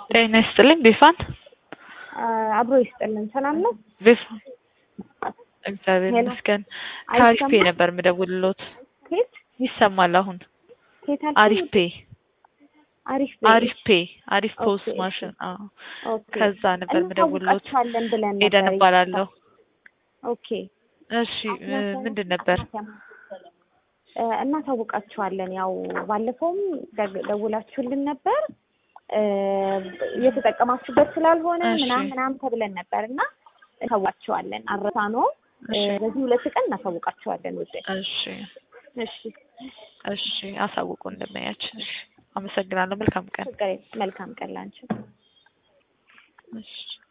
ጤና ይስጥልኝ ቤፋን አብሮ ይስጥልን። ሰላም ነው? ቤፋን እግዚአብሔር ሄሎ። ይመስገን። አይሰማም? ከአሪፍ ፔ ነበር የምደውልሎት። ኬት ይሰማል አሁን? ኬት አልሽኝ? አሪፍ ፔ አሪፍ አሪፍ ፔ አሪፍ ኦኬ፣ ፖስት እሺ። ማሽን። አዎ ኦኬ። ከዛ ነበር የምደውልሎት። እናሳውቃችኋለን ብለን ነበር። ኤደን እባላለሁ። ኦኬ። እሺ እ ምንድን ነበር? እ እናሳውቃችኋለን። ያው ባለፈውም ደግ- ደውላችሁልን ነበር እ እየተጠቀማችሁበት ስላልሆነ እሺ። ምናምን ምናምን ተብለን ነበር እና እናሳውቃችኋለን። አረሳ ነው እሺ በዚህ ሁለት ቀን እናሳውቃችኋለን ውዴ። እሺ እሺ እሺ አሳውቁ እንደማያችን። እሺ አመሰግናለሁ። መልካም ቀን። ችግር የለም። መልካም ቀን ላንቺ። እሺ